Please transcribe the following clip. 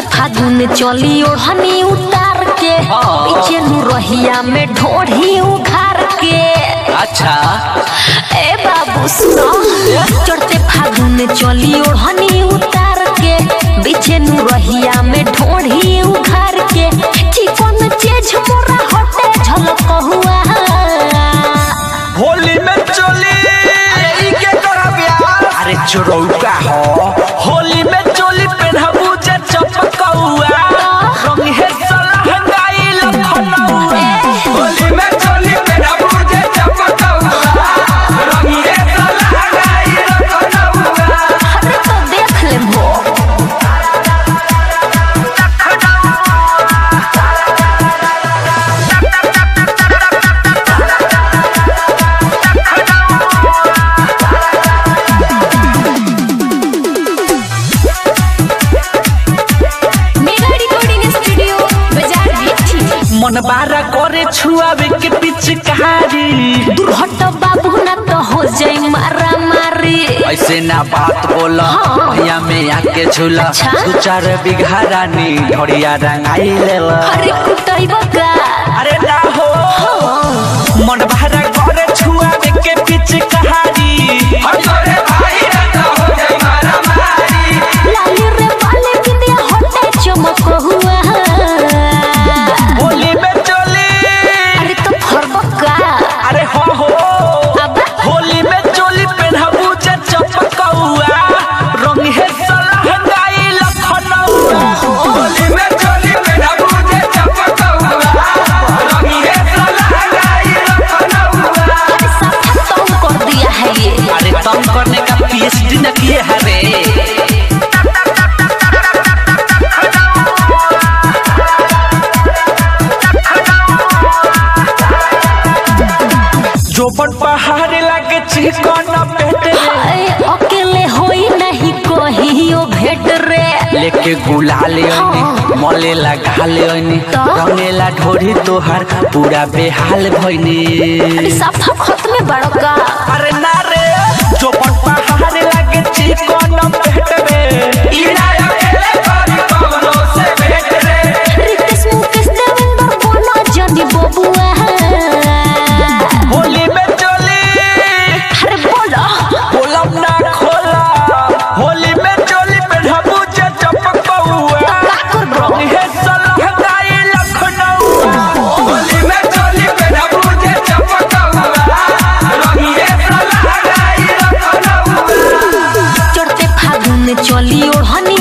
फागुन चली ओढ़नी उतार के हाँ। पीछे नु रहिया में ढोढ़ी उघार के अच्छा ए बाबू सुनो चढ़ते फागुन चली ओढ़नी उतार के पीछे नु रहिया में ढोढ़ी उघार के चिकन चेज मोरा हटे झलक हुआ होली में चोली अरे ई के तोरा ब्याह अरे चोरौका हो होली में चोली पेनहबू जे चपकौआ रंग है सलहंगाई लखनऊआ होली में चोली पेनहबू जे चपकौआ रंग है सलहंगाई लखनऊआ अरे तो देख ले भो मेगा रिकॉर्डिंग स्टूडियो बाजार बिठी मन बारा करे छुआवे के पिचकारी दुर्हट बाबू ना तो हो जाए मारा मारी ऐसे ना बात बोला हाँ। भैया में आके झूला अच्छा। दू चार बिघा रानी ढोड़िया रंगाई लेला अरे कुटाई बका अरे ना हो मन बारा करे छुआवे के पिचकारी लाली रे वाले बिंदिया हटे चमक हुआ होली में चोली अरे तो फरबका अरे हो हो अब होली में चोली पेनहबू जे चपकौआ रंग है सलहंगाई लखनऊआ होली में चोली पेनहबू जे चपकौआ रंग है सलहंगाई लखनऊआ अरे साफा तंग कर दिया है ये अरे तंग करने का पीएचडी न किए हरे जोबन पहाड़ लागे चिकन पेट हाय अकेले होई नहीं कहियो भेट रे लेके गुलाल ओनी मले लगा ले ओनी तो? रंगेला ढोरी तोहार पूरा बेहाल भइनी अरे साफा खत में बड़का अरे ना रे जोबन पहाड़ लागे चिकन पेट रे इना अकेले करी कवनो से भेट रे रितेश मुकेश देवेंद्र बोलो जनी बबुआ होली में चोली अरे बोलो कोलम ना खोला होली में चोली पे ढबू जे चपकौआ का करबो रंग है सलहंगाई लखनऊआ होली में चोली पे ढबू जे चपकौआ रंग है सलहंगाई लखनऊआ चढ़ते फागुन चली ओढ़नी